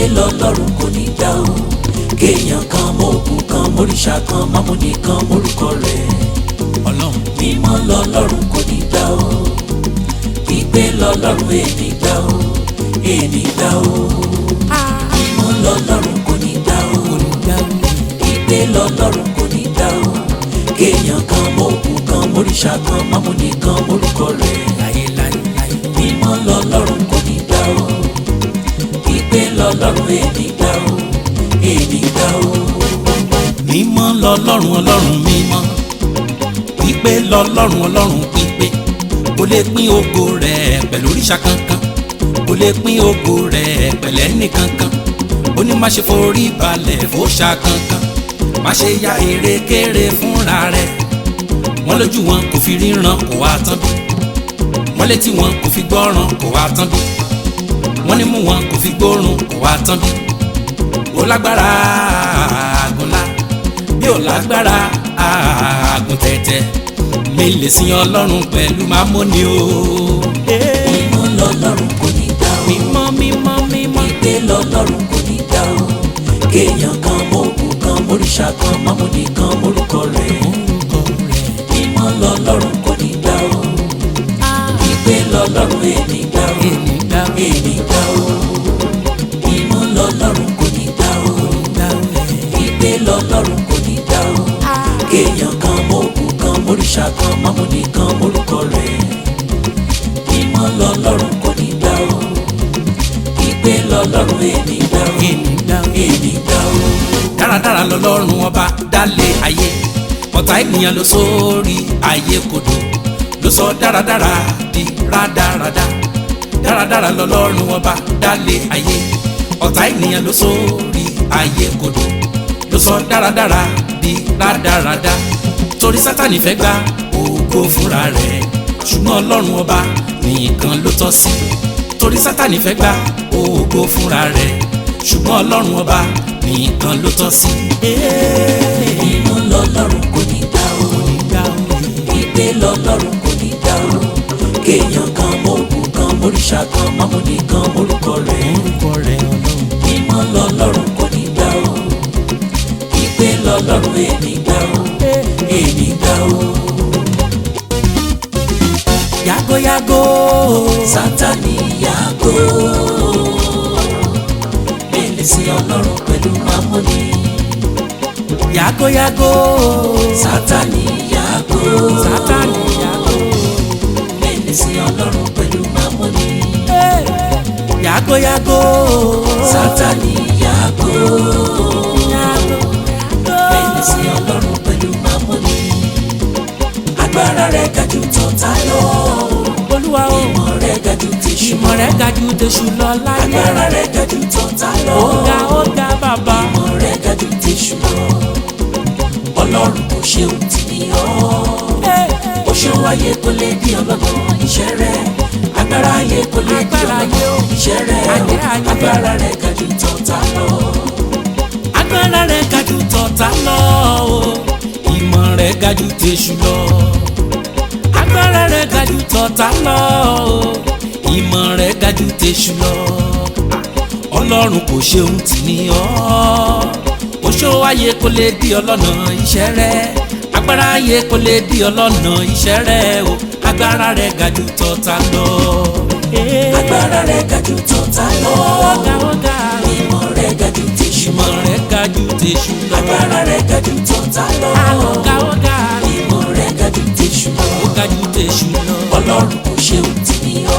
lọ́lọ́run kò ní dá o kéèyàn kan mọ òkú kan móríṣà kan mámúni kan mórúkọ rẹ̀ ọlọ́run mímọ́ lọ́lọ́run kò ní dá o pípé lọ́lọ́run èní dá o èní dá o mímọ́ lọ́lọ́run kò ní dá o pípé lọ́lọ́run kò ní dá o kéèyàn kan mọ òkú kan móríṣà kan mámúni kan mórúkọ rẹ̀ láyé láyé láyé. mímọ́ lọ́lọ́run kò ní dá o pípé lọ́lọ́run èní dá o èní dá o. mímọ́ lọ́lọ́run ọlọ́run mímọ́ pípé lọ́lọ́run ọlọ́run pípé kò lè pín ògo rẹ̀ pẹ̀lú òrìṣà kankan kò lè pín ògo rẹ̀ pẹ̀lẹ́ nìkankan ó ní má ṣe forí balẹ̀ fòṣà kankan má ṣe ya erékéré fúnra rẹ̀ wọ́n lójú wọn kò fi ríran kò wá tán bí wọ́n létí wọn kò fi gbọ́ràn kò wá tán bí wọ́n nímú wọn kò fi gbóòórùn kò wá tán bí ó lágbára àgùnlá bí ó lágbára àgùn tẹ̀tẹ̀ mi lè sin ọlọ́run pẹ̀lú mámóni o. mímọ́ lọ́lọ́run kò ní dá o mímọ́ mímọ́ mímọ́ pípé lọ́lọ́run kò ní dá o kéèyàn kan mọ òkú kan móríṣà kan mámúni kan mórúkọ rẹ̀ orúkọ rẹ̀ mímọ́ lọ́lọ́run kò ní dá o pípé lọ́lọ́run èní dá o èmi dá èní dá o mímọ́ lọ́lọ́run kò ní dá o dá rẹ̀. pípé lọ́lọ́run kò ní dá o kéèyàn kan mọ òkú kan móríṣà kan mámúni kan mórúkọ rẹ̀ mímọ́ lọ́lọ́run kò ní dá o pípé lọ́lọ́run èní dá o èmi dá èní dá o. dáradára lọ́lọ́run ọba dálé ayé ọ̀tá ènìyàn ló sórí ayé kodò ló sọ dáradára di rádaràda dáradára lọ́lọ́run ọba dálé ayé ọ̀tá ènìyàn ló sórí ayé kodò ló sọ dáradára di rádaràda torí sátani fẹ́ gba ògo fúnra rẹ̀ ṣùgbọ́n ọlọ́run ọba nìkan ló tọ́ sí torí sátani fẹ́ gba ògo fúnra rẹ̀ ṣùgbọ́n ọlọ́run ọba nìkan ló tọ́ sí. mímọ́ lọ́lọ́run kò ní dá o pípé lọ́lọ́run kò ní dá o kéèyàn kan mọ òkú kan móríṣà kan mámúni kan mórúkọ rẹ̀ orúkọ rẹ̀ ọlọ́run. mímọ́ lọ́lọ́run kò ní dá o pípé lọ́lọ́run èní dá o èní dá o. yàgòyàgò sátani yàgò mélèé sí ọlọ́run pẹ̀lú mámúni yàgòyàgò sátani yàgò sátani yàgò mélèé sí ọlọ́run pẹ̀lú mámúni yàgòyàgò sátani yàgò yàgò mélèé sí ọlọ́run pẹ̀lú mámúni agbára rẹ̀ ga jù tọ̀tá lọ olúwa o ìmọ̀ rẹ̀ ga jù tèṣù ìmọ̀ rẹ̀ ga jù tẹ̀sù lọ láyé agbára rẹ̀ ga jù tọ̀tá lọ ọ̀gá ọ̀gá bàbá ìmọ̀ rẹ̀ ga jù tèṣù lọ ọlọ́run kò ṣe ohun tí ní ọ́ ó ṣe wáyé kó lè di ọlọ́gbọ́n iṣẹ́ rẹ̀ agbára ayé kó lè di Agbára ayé o. ọlọ́gbọ́n iṣẹ́ rẹ̀ o Ayé, ayé. agbára rẹ̀ ga jù tọ̀tá lọ agbára rẹ̀ ga jù tọ̀tá lọ o ìmọ̀ rẹ̀ ga jù tẹ̀sù lọ agbára rẹ̀ ga jù tọ̀tá lọ o ìmọ̀ rẹ̀ ga jù tẹ̀sù lọ ọlọ́run kò ṣe ohun tì ní ọ́ ó ṣó ayé kó lè di ọlọ́nà iṣẹ́ rẹ̀ agbára ayé kó lè di ọlọ́nà iṣẹ́ rẹ̀ o agbára rẹ̀ ga jù tọ̀tá lọ. agbára rẹ̀ ga jù tọ̀tá lọ ọ̀gá ọ̀gá ìmọ̀ rẹ̀ ga jù tèṣù ìmọ̀ rẹ̀ ga jù tẹ̀sù lọ. agbára rẹ̀ ga jù tọ̀tá lọ ọ̀gá ọ̀gá ìmọ̀ rẹ̀ ga jù tèṣù lọ ó ga jù tẹ̀sù lọ. ọlọ́run kò ṣe ohun tí ní ọ́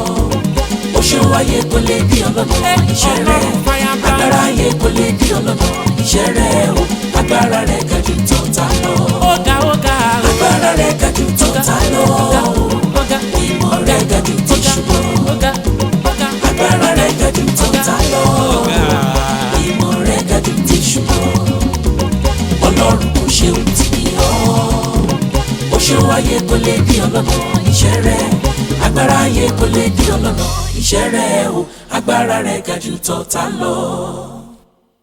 ó ṣe wáyé kó lè di ọlọ́nà iṣẹ́ rẹ̀ Ọlọ́run fàyàgbà. agbára ayé kó lè di ọlọ́nà iṣẹ́ rẹ̀ o agbára rẹ̀ ga jù tọ̀tá lọ ọ̀gá ọ̀gá agbára rẹ̀ ga jù tọ̀tá lọ ọ̀gá ọ̀gá ìmọ̀ rẹ̀ ga jù tèṣù lọ ọ̀gá ọ̀gá agbára rẹ̀ ga jù tọ̀tá lọ ìmọ̀ rẹ̀ ga jù tèṣù lọ ọlọ́run kò ṣe ohun tí ní ọ́ ó ṣe wáyé kó lè di ọlọ́nà iṣẹ́ rẹ̀ agbára ayé kó lè di ọlọ́nà iṣẹ́ rẹ̀ o agbára rẹ̀ ga jù tọ̀tá lọ.